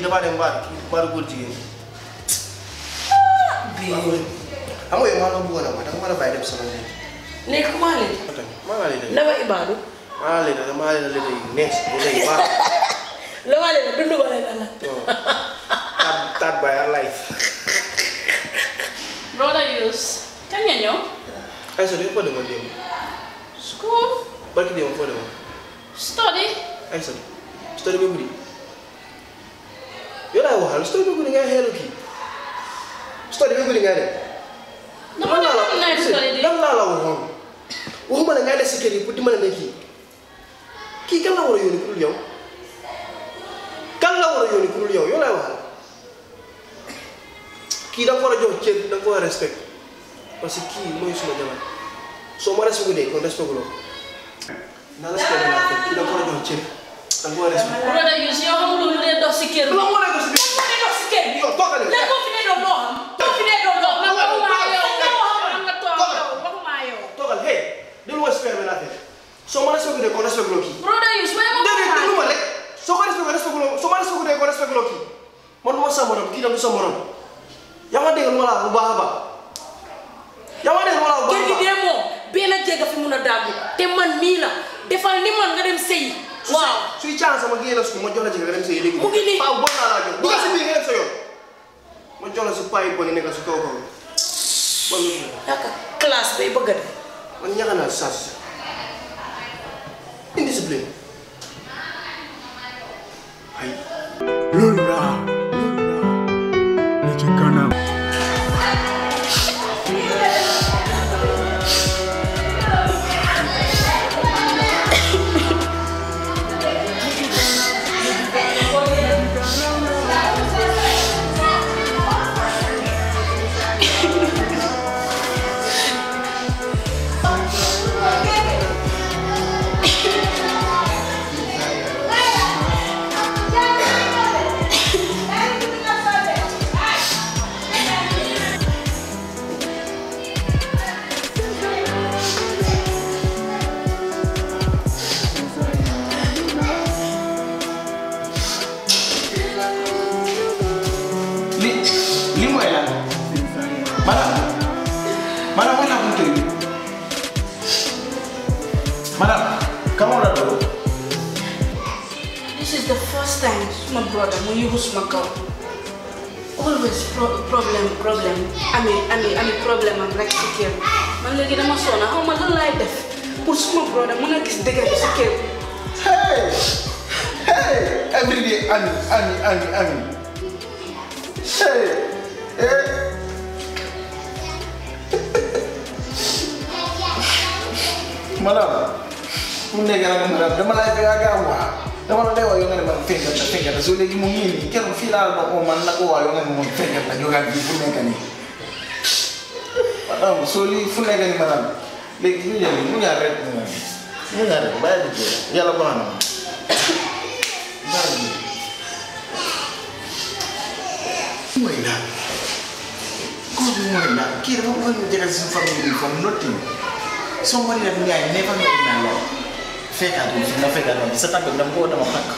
dafa dem mbaar kii mbaaru góor jigéen bii xam nga yow maa la bëggoon a wax danga war a bàyyi dem sama néeg léegi comment léegi maa ngi lay def ndawa ibaadu maa ngi lay def maa ngi lay def yu neex bu lay baax la ma leen dund ko leen la tat tat by our life Brother Yus, kañ nga ñëw? ay sa foo demoon démb School, barki démb foo demoon study. ay sa story ba guddi yow laay waxal story ba guddi ngay xeelu kii story ba guddi ngay dem Dama ne am naa study di. lan laa la waxoon waxuma la ngay des si kër yi pour dimbale na kii kii kan la war a yónni ku dul yow kan la war a yónni ku dul yow yow laay waxal kii da nga ko war a jox cër da nga ko war a respect parce que kii mooy suma jabar soo ma respecté kon respecté loo na respecté naa ko kii da nga ko war a jox cër da nga ko war a respecté. Brother Yus, yow xamuloo lu dee dox si kër bi. lan moo nekk si biir Lan moo dee dox si kër bi? yow toogal Lan moo fi dee doon loo xam? Moo fi dee doon loo xam? Toogal, Waxuma toogal, yow, toogal. yow xam nga toog Toogal. yow, waxuma yow. toogal hey déglu ma respecté benn affaire soo ma respecté kon respecté loo kii. Brother Yus, waaye ma déedéet waxuma déglu ma rek soo ko respecté respecté loo soo ma respecté ko respecté loo kii man du ma sa morom kii tam du sa morom yaa ma dégg lu ma la wax bu baax a baax yaa ma dégg lu ma la wax bu kër baax gi a baax dee moom benn jégga fi mun a daagu te man mii la defal ni man nga dem sëyi waaw suy caan sama génn su ma jox la ci nga dem sa léegi Mu ngi nii. paa bon naa laa jox dugal si biir nga dem sa yoon ma jox la si paa yi bon yi nekk si kaw kaw man yaaka classe bay bëgg a def man ñaxa naa sas indiscipline ay Lula, li ci kanam. li li mooy lan madame madame wana kuntu madame kama la do This is the first time suma brother mu yugu suma kaw always pro problem problem ami ami ami problem am rek si kër man léegi dama sona xaw ma lan laay def pour suma brother mun a gis dëgg bi si kër hey hey every day ami ami ami ami hey hey madame mu nekk nag madame dama lay bëgg a gaaw waa dama la lay wax yow nga ne ma fenkat la fenkat la soo léegi mu ngi nii keroog fii laa la oo man na ko waa yow nga ne ma fenkat la jógaat bi fu nekk nii madame soo lii fu nekk nii madame léegi ñu jël mu ñaar rek mu ñaar rek bàyyi di jël yàlla baax na ma bàyyi di mooy la koo bi mooy la kii dafa bëgg ñu jëgal suñu famille bi from nothing somebody that me I never met in my life fekkaat bi fi nga fekkaat ma bi sa tànk bi dama ko dama pakk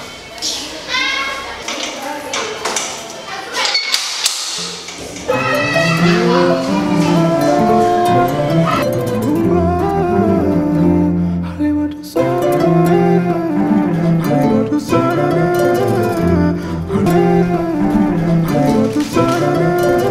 Hollywood is Hollywood is Hollywood is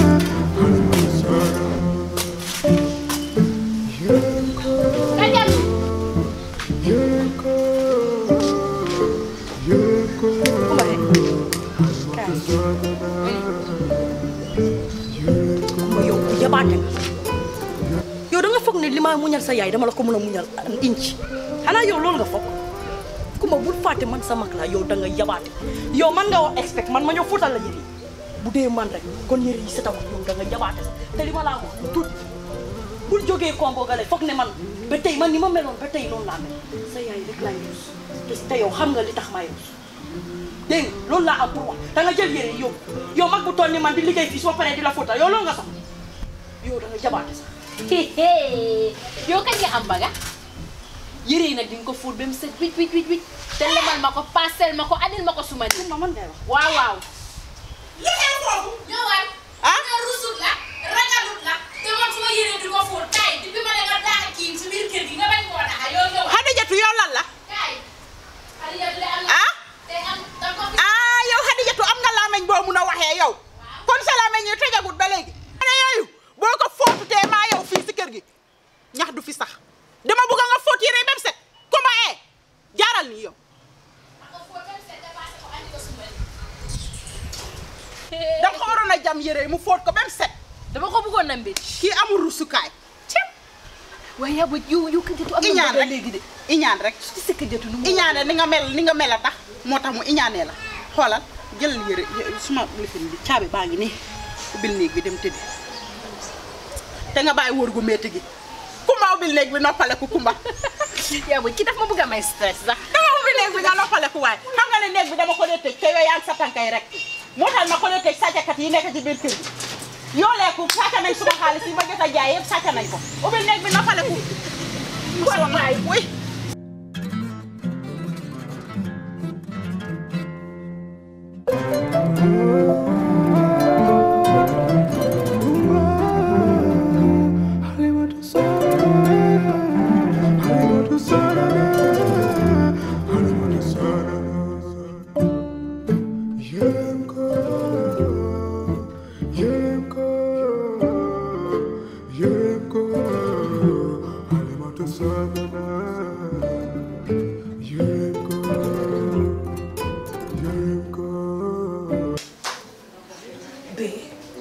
ma yow ku yabaate nga yow da nga foog ne li ma muñal sa yaay dama la ko mën a muñal inci xanaa yow loolu nga foog kuma bul fàtte man sa mag la yow da nga yabaate yow man nga wax expect man ma ñëw fóotal la yëre yi bu dee man rek kon yëre yi setawul yow da nga yabaate sax te li ma laa wax lu tuut bul jógee kombo gale foog ne man ba tey man ni ma meloon ba tey noonu laa mel sa yaay rek laay rus te te yow xam nga li tax may rus dégg nga loolu laa am pour wax da nga jël yére yi yóbbu yow mag bu toll ni man di liggéey fii soo paree di la fóotal yow loolu nga sax yow da nga jabaate sax yow kañ nga am baga yére yi nag di nga ko fóot ba mu set wicc wicc wicc wicc te lemal ma ko paasel ma ko andil ma ko suma ni ma man ngay wax waaw waaw li xew foofu ñëwaat nga rusut la ragalut la te man suma yére di ko fóot kaay di bi ma ne nga daax kii si biir kër gi nga bañ koo daxa yow ñëwaat Xadijatu yow lan la kaay Xadijatu de am na ah te am da ko fi ah yow Xadijatu am nga laameñ boo mun a waxee yow kon sa laameñ yi tëjagut ba léegi ne yooyu boo ko fóotutee maa yow fii si kër gi ñax du fi sax dama bëgg nga fóot yére ba mu set kuma ee jaaral nii yow ko fóot dem seet dépassé ko andi ko suma ni danga ko waroon a jam yére yi mu fóot ko ba mu set dama ko bëggoon na mbir kii amul rusukaay waaye yaa ba yow yow kajatu am iñaan na rek léegi de iñaan rek ci sa kajatu nu mu iñaane ni nga mel ni nga mel a tax moo tax mu iñaanee la xoolal jël yére suma lifin bi caabi baa ngi nii ubbil néeg bi dem tëddi te nga bàyyi wóor gu métti gi kumba ubbil néeg bi noppale ku kumba yaa ba ki daf ma bëgg a may stress sax dama ubbil néeg bi nga noppale ku waaye xam nga ne néeg bi dama ko dee tëj te yow yaa ngi sa tànkay rek moo tax ma ko dee tëj sàccakat yi nekk ci biir kër gi yoo leeku sàcc nañ suma xaalis yi ma jot a jaay yëpp sàcc nañ ko ubbil néeg bi noppale ku kon maay wuy Hollywood Sana, Hollywood Sana, Hollywood Sana. Yemko, Yemko, Yemko, Hollywood Sana. Yemko, Yemko. bé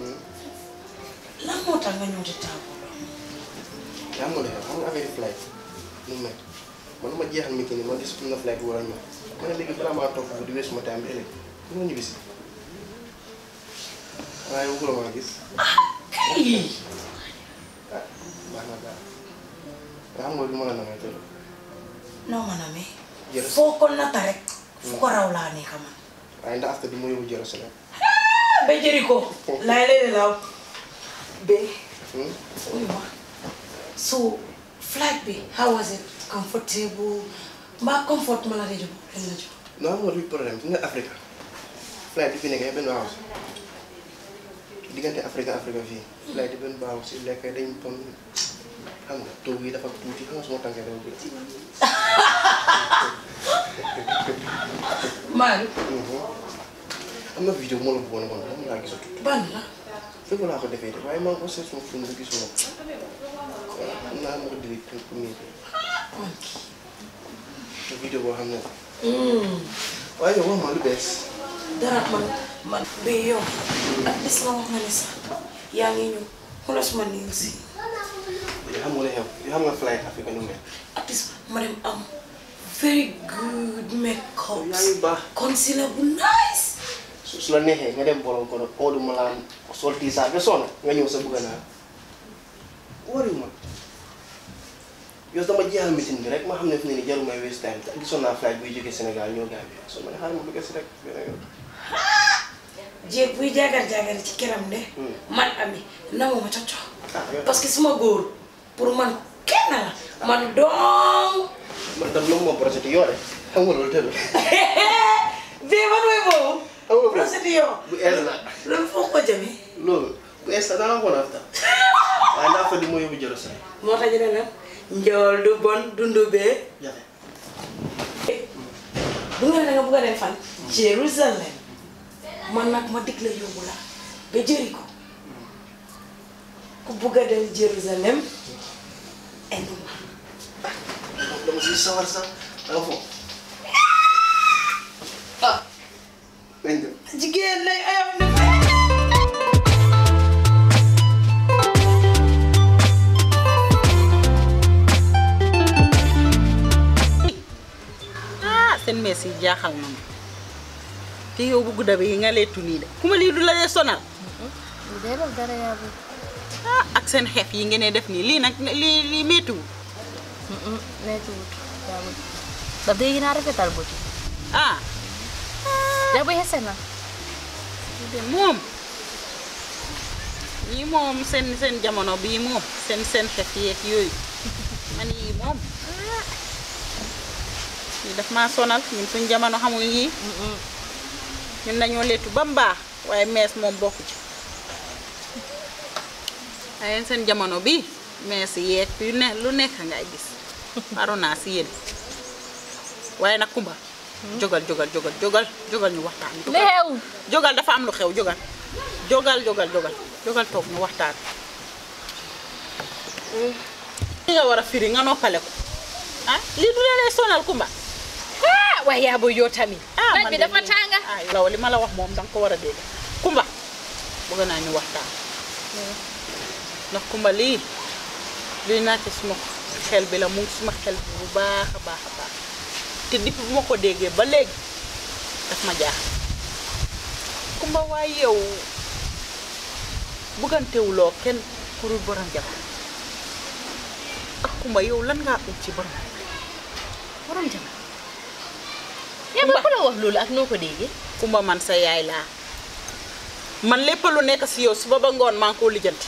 lan moo tax nga ñëw di taamu yaa ngi ma xam nga affaire flight nu mu mel man ma jeexal meeting ni man gis na flight bu war a ñëw ma ne léegi balaa maa toog bu di weesu ma time bi ëllëg du ma ñibbisi waaye bëggula maa gis kay ah baax na daal nga xam nga lu ma la namee tëdd noo ma namee Jërëjëf. foo ko nata rek fu ko raw laa nekk man waaye ndax after du ma yóbbu Jerusalem ba jëri ko laay lay law bé Hmm? uy ma so flight bi how was it comfortable mbaa comfort ma la de jox len la jox non xam nga luy problème fi nga Afrique flight bi fi nekk benn baaxu si diggante Afrique Afrique fii flight bi benn baaxu si lekk dañ pon xam nga toog yi dafa tuuti xam nga suma tànkee dafa tuuti Maadu am na vidéo moo la bëggoon a wan moom laa gisatut ban la fépp laa ko defee de waaye maa ngi ko seet suma film bi gisuma ko waaw xam naa ma ko delete pour pour miir te vidéo boo xam ne waaye yow wax ma lu bees dara man man ba yow ak bis nga wax nga ne sax yaa ngi ñëw xoolal suma niil si yoo xam nga lu xew yoo xam nga flight Afrique nu mel at least ma dem am very good makeup yaa ngi baax concealer bu nice su su la neexee nga dem bolon ko nag oodu ma laan sol tiisaa ba sonn nga ñëw sa bëgg naa wari ma yow dama jeexal meeting bi rek ma xam ne fi ne nii jarul may waste time te gisoon naa flight buy jógee Sénégal ñëw Gambie so ma ne xaaral ma bëgg si rek beneen yoon. jéeg buy jaagar jaagar ci këram de man ami namu ma cocco ah yow parce que suma góor pour man kenn la man dong man tam noonu moo projet yoo de xam nga loolu tëdd bii man mooy boobu xam nga boobu procédure bu ees la loolu foo ko jëmee loolu bu ees la dana ko nafta waaye ndax fa di moo yóbbu Jerusalem moo tax ñu ne la njool du bon dundu bee jafe bu nga ne da nga bëgg a dem fan Jérusalem man nag ma dig la yóbbu la ba Jéricho ku bëgg a dem Jérusalem indi ma dama si sawar sax danga foofu ah nañ dem jigéen lay ayam ne ah seen mees yi jaaxal na ma te yow bu gudda bi nga leetu nii de kuma lii du la dee sonal lu dee def dara yaa bu ah ak seen xef yi ngeen def nii lii nag lii lii méttiwul neeti wut yaa bu daf dee gën a rafetal bëti ah yaa bu xese na de moom ñii moom seen seen jamono bii moom seen seen xef yeeg yooyu man yii moom lii daf maa sonal ñun suñ jamono xamul yii ñun dañoo leetu ba mu baax waaye mees moom bokku ci waaye yéen seen jamono bi mees yeeg yu ne lu nekk ngay gis waru naa si yéen waaye nag kumba jógal jógal jógal jógal jógal ñu waxtaan li xew jógal dafa am lu xew jógal jógal jógal jógal jógal toog ñu waxtaan li nga war a firi nga noppale ko ah lii du lee lay sonal kumba ah waaye yaa booy yow tamit ah naaj man bi de dafa lii- tànga ah law li ma la wax moom danga ko war a dégg kumba bëgg naa ñu waxtaan ndax kumba lii lii naa ci suma xel bi la mu ngi suma xel bi bu baax a baax a baax te depuis bu ma ko déggee ba léegi daf ma jaax kumba waaye yow buggantewuloo kenn ku dul borom jabar ak kumba yow lan ngaa ut ci borom borom jabar yaa booy ku la wax loolu ak noo ko déggee kumba man sa yaay laa man lépp lu nekk si yow suba ba ngoon maa ngi koo lijjanti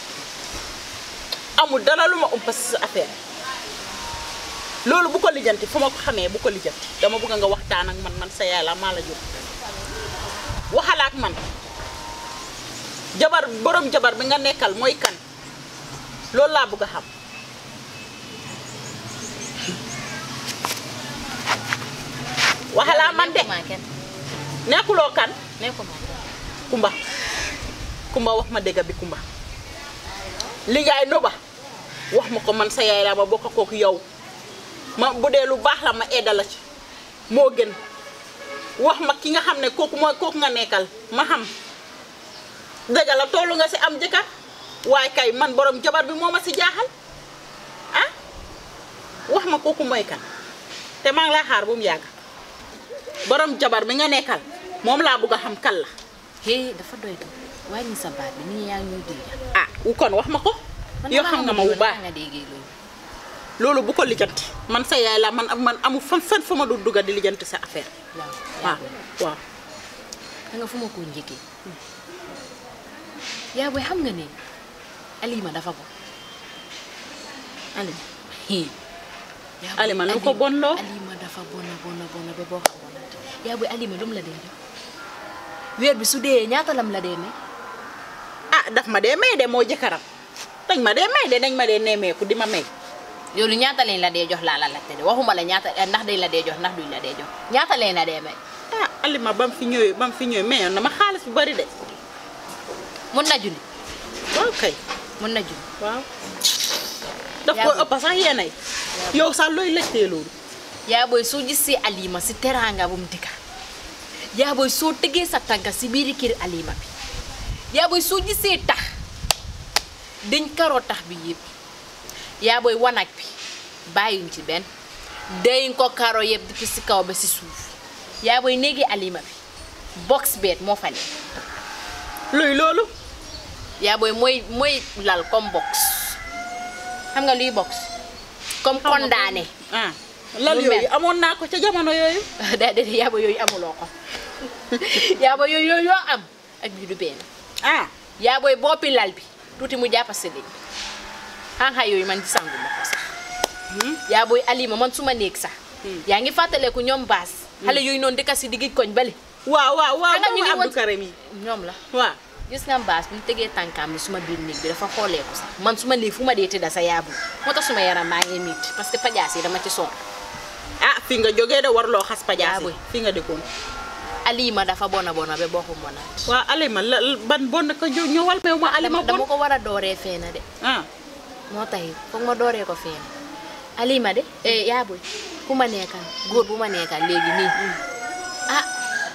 amul dara lu ma umpa si sa affaire loolu bu ko lijjanti fu ma ko xamee bu ko lijjanti dama bëgg nga waxtaan ak man man sa yaay laa maa la jur waxala ak man jabar borom jabar bi nga nekkal mooy kan loolu laa bëgg a xam waxalaa man de nekkuma kenn nekkuloo kan nekkuma kenn kumba kumba wax ma dégg bi kumba li ngay noba wax ma ko man sa yaay laa ma bokk kooku yow ma bu dee lu baax la ma edda la ci moo gën wax ma ki nga xam ne kooku mooy kooku nga nekkal ma xam dëgg la tollu nga si am jëkkër waaye kay man borom jabar bi moo ma si jaaxal ah wax ma kooku mooy kan te maa ngi lay xaar bu mu yàgg borom jabar bi nga nekkal moom laa bëgg a xam kan la hé dafa doy do wàññi sa baat bi nii yaa ngi ñuy dégg ah wu kon wax ma ko yoo xam nga ma bu baax nga déggee loolu loolu bu ko lijjanti man sa yaay la man man amu fan fan fa ma du dugga di lijjanti sa affaire waaw waaw waaw da nga fu ma ko njëkkee yaa booy xam nga ne Alima dafa bon Alima hii yaa booy Alima lu ko bon loo Alima dafa bona bona bona ba boo xam bonante yaa booy Alima lu mu la dee def weer bi su dee ñaata lam la dee ne ah daf ma dee may de moo jëkkëram dañ ma dee may de dañ ma dee neemeeku di ma may yow lu ñaata lañ la dee jox laa la laajte de waxuma la ñaata ndax dañ la dee jox ndax duñ la dee jox ñaata lañ la dee may ah Alima ba mu fi ñëwee ba mu fi ñëwee mayoon na ma xaalis bu bari de mun na junni waaw kay mun na junni waaw daf Yaa ko booy. ëpp sax yeenay yow sax looy lëjtee loolu yaa booy soo gisee Alima si teraanga bu mu dëkka yaa booy soo tegee sa tànka si biiri kër Alima bi yaa booy soo gisee tax dañ karoo tax bi yëpp yaa booy wanag bi bàyyuñ ci benn dañ ko karo yëpp depuis si kaw ba si suuf yaa booy néegi Alima bi box beet moo fa nekk luy loolu yaa booy mooy mooy lal comme box xam nga luy box comme condamné ah lal Lu yooyu mel. amoon naa ko ca jamono yooyu daa de yaaba yooyu amuloo ko yaaba yooyu yooyu yoo am ak bii du benn ah yaabooy boppi lal bi tuuti mu jàppa si liñ xanxa yooyu man gisangu ma ko sax yaabooy alima man suma néeg sax yaa ngi fàttaleku ñoom baas xale yooyu noonu dëkka si diggi koñ bale waaw waaw waaw Xanaa ñu ngi doomu Abdou woon- Karim yi ñoom la waaw gis nga baas bu mu tegee tànkaam bi suma biir néeg bi dafa xooleeku sax man suma néeg fu ma dee tëdda sa yaabu moo tax suma yaram maa ngi miit parce que pajaas yi dama ci sonn ah fi nga jógee de warloo xas pajaas Yaa yi boy. fi nga dëkkoon alima dafa bona bona ba bokku monaat waaw Alima la ban bon ko jo- ñëwal meew ma Alima dama bon ko war a dooree feena de ah moo tax it foog ma dooree ko feena alima de eh yaa boy ku ma nekkal góor bu ma nekkal léegi nii ah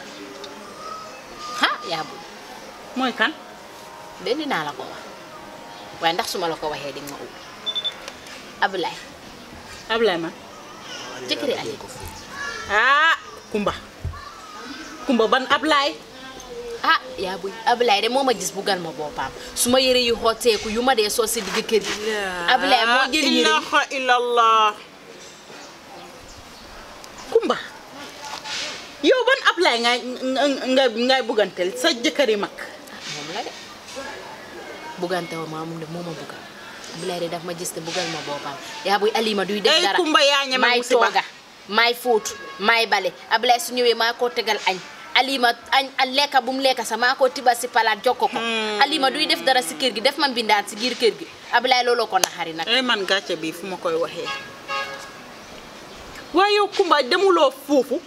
ha yaa boy mooy kan de dinaa la ko wax waaye ndax su ma la ko waxee di nga ma ubbi Ablaye Ablaye man jëkkëri Ali ah Kumba Kumba ban Ablaye ah yaa boy Ablaye de moo ma gis buggal ma boppam su ma yëre yu xotteeku yu ma dee sol si digg kër gi Ablaye moo jël yëre yi ilaha illallah Kumba yow ban Ablaye ngay nga ngay buggantel sa jëkkëri mag moom la de buggante wa maa moom de moo ma buggal Ablaye de daf ma gis te buggal ma boppam yaa boy Alima duy def Ey, dara Kumba yaa ñeme may musiba. tooga maay fóotu maay bale Ablaye su ñëwee maa koo tegal añ Alima añ a lekka bu mu lekka sax maa koo tibal si palaat jokko ko Alima duy def dara si kër gi def ma mbindaan si biir kër gi Ablaye looloo ko naxari nag ay man gàcce bi fu ma koy waxee waaye yow Kumba demuloo foofu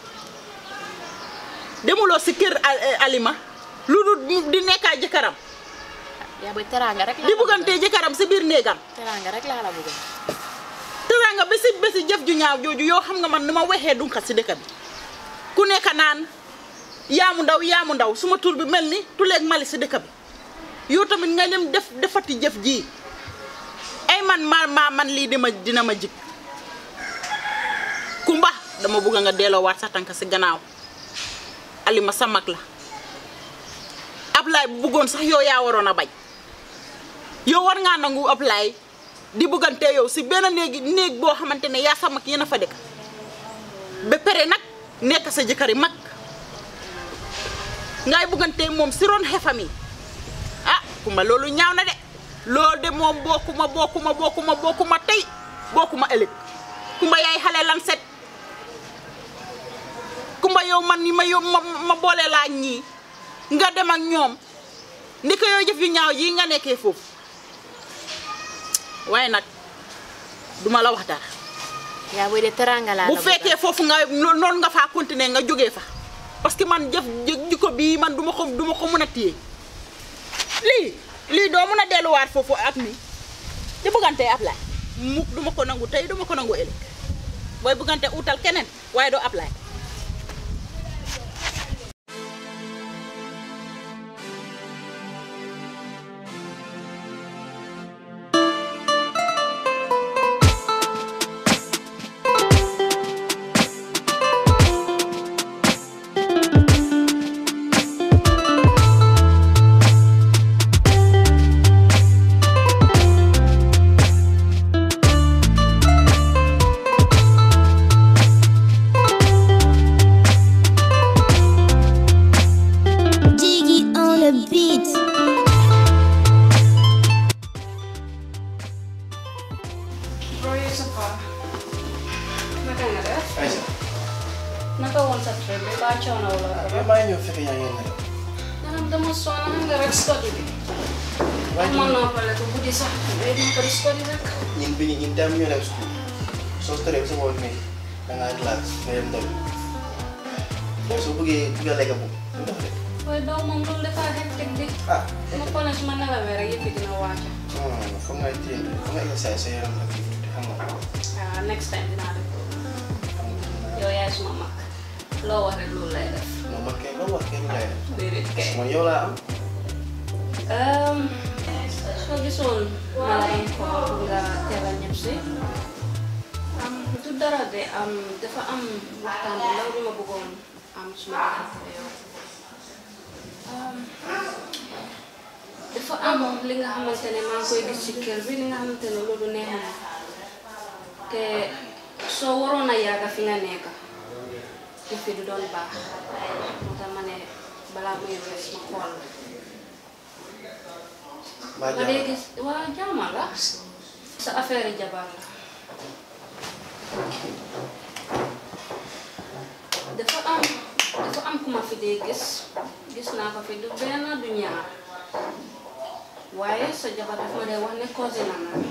demuloo si kër Al- Alima lu dul di nekkaa jëkkëram yaa booy teraanga rek laa di la buggantee jëkkëram si biir néegam bëgg. teraanga rek laa la bëgg teraanga bési bési jëf ju ñaaw jooju yoo xam nga man ni ma waxee dunqa si dëkk bi ku nekk naan yaamu ndaw yaamu ndaw suma tur bi mel ni tuleeg mali si dëkk bi yow tamit nga dem def defati jëf ji ay man ma ma man lii dima dina ma jig kumba dama bugg nga delloowaat sa tànk si gannaaw alima sa mag la Ablaay bu bëggoon sax yow yaa waroon a bañ yow war ngaa nangu Ablaay di buggante yow si benn néegi néeg boo xamante ne yaa sa mag yéen a fa dëkk ba pare nag nekk sa jëkkëri mag ngay buggante moom si ron xefam yi ah kumba loolu ñaaw na de loolu de moom bokkuma bokkuma bokkuma bokkuma tey bokkuma ëllëg kumba yaay xale lan set kumba yow man ni ma yow ma ma boole laa ñii nga dem ak ñoom ndi ko yow jëf yu ñaaw yi nga nekkee foofu waaye nag duma la wax dara yaa booy de teraanga laa la bu bëgg. fekkee foofu nga no- noonu nga faa continuer nga jógee fa parce que man jëf jë- jikko bii man duma ko duma ko mën a téye lii lii doo mën a delluwaat foofu ak mi di bëggante Ablaye mukk duma ko nangu tey duma ko nangu ëllëg booy bëggante utal keneen waaye doo Ablaye Jiggy on the beat. Roy sa pa. Naka nga def? Aïssa Naka woon sa trip bi? Ba coono wala yow maa ngi ñëw fekk yaa ngi nelaw Nanam dama sonn xam nga rek study bi. waaye Mën naa pale ko guddi sax. Day dama ko di study rek. ñun bi ñu ñun tam ñoo dem school soo staree ba sa bopp nii da ngaa relax nga dem ndaw yow soo bëggee bëgg a lekk bu du def de Waaye daw moom loolu dafa hectic di. ah Ma pale su ma nelawee rek yëpp dina wàcc. non foog nga téye foog nga exercice sa yaram ak tuuti xam nga Ah, next time dinaa def loolu. xam nga Yow yaay suma mag. Loo wax rek loolu lay def. non man kay loo wax kenn lay def Déedéet kay. man yow laa am Um, soo gisoon ma la doon ko pour nga teel a ñëpp si am du dara de am dafa am waxtaan bu ndaw bi ma bëggoon am suma diggante yow Um, dafa am li nga xamante ne maa ngi koy gis ci kër bi li nga xamante ne loolu neexuma te soo waroon a yàgga fi nga nekk ci fi du doon baax moo tax ma ne balaa muy wees ma xool la maa nga dee jàmm gis waa jaama la sa affaire yi jabar la dafa am dafa am ku ma fi dee gis gis naa ko fi du benn du ñaar waaye sa jabar daf ma dee wax ne cousin am la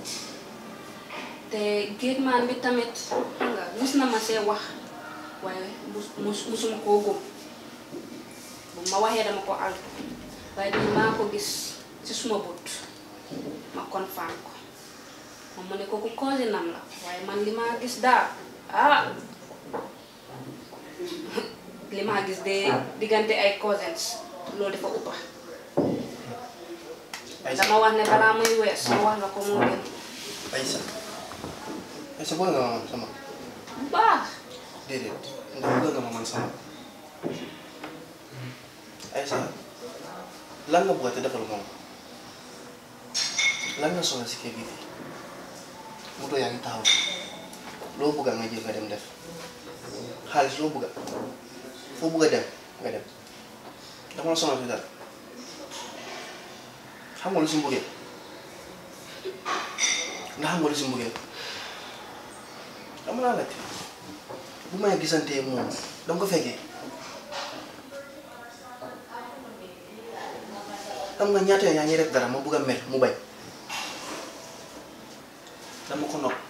te géej maan bi tamit xam nga mus na ma see wax waaye mus mus musuma koo gëm bu ma waxee dama ko altu waaye bii maa ko gis ci suma bët ma confirm ko moom mu ne kooku cousinam la waaye man li maa gis daal ah li maa gis de diggante ay cousins loolu dafa uppa Aïssa dama wax ne balaa muy wees ma wax la ko moo gën Aïssa Aïssa bëgg nga ma man sama bu baax déedéet ndax bëgg nga ma man sama Aïssa lan nga bëgg te defal moom lan nga soxla si kër gi fii moto yaa ngi taxaw loo bëgg nga jël nga dem def xaalis loo bëgg foo bëgg a dem nga dem dama la sonal si dara xam nga lu si mbugee ndax xam nga lu si mbugee dama laa laajte bu may gisantee moom dama ko fekkee xam nga ñaata yoon yaa ngi def dara ma bugg a mer mu bañ dama ko nopp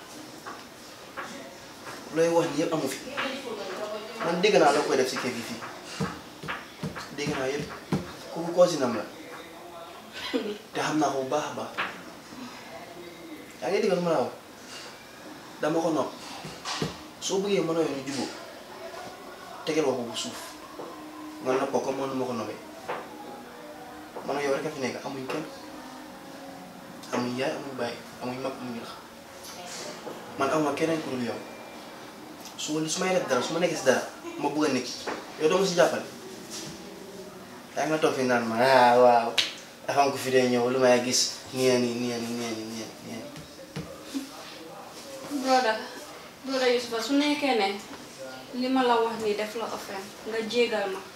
looy wax ni yëpp amu fi man dégg naa la koy def si kër gi fii dégg naa yëpp kooku cousinam la te xam naa ko bu baax a baax yaa ngi dégg lu ma la wax dama ko nopp soo bëggee mën a yoon ñu jubóo tegal wax ko bu suuf nga nopp ko comme man nu ma ko noppee man ak yow rek a fi nekk amuñ kenn amuñ yaay amuñ bàyyi amuñ mag amuñ rax man am na keneen ku dul yow su su may def dara su ma nekkee si dara ma bëgg a nekk yow doo ma si jàppale yaa nga toog fi naan ma ah waaw dafa am ko fi dee ñëw lu may gis nii nii nii nii nii nii nii broda broda Yusufa su nekkee ne li ma la wax nii def la offense nga jégal ma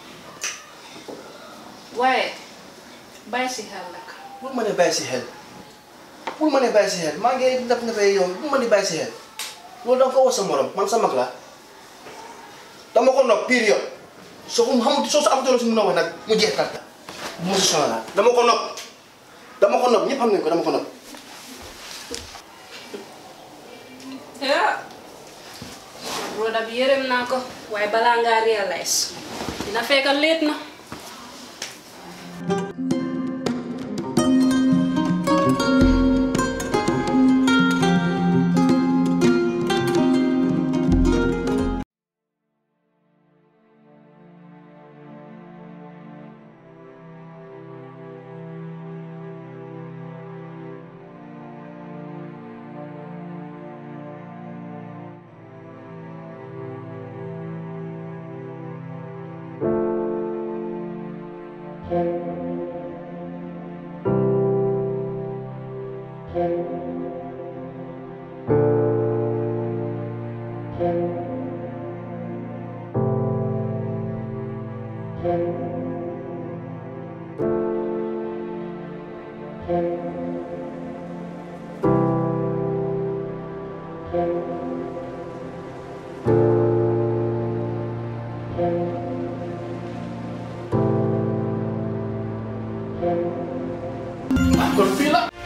waaye bàyyi si xel rek bul ma ne bàyyi si xel bul ma ne bàyyi si xel maa ngi def nga fay yow bul ma ne bàyyi si xel loolu danga ko wax sa morom man sa mag la dama ko nopp période soo ko xamul soo sa amatoo la si mun a wax nag mu jeex tàkk bu ma si sonal dama ko nopp dama ko nopp ñëpp xam nañ ko dama ko nopp ah broda bi yërëm naa ko waaye balaa ngaa réalize dina fekk leet na kon fii la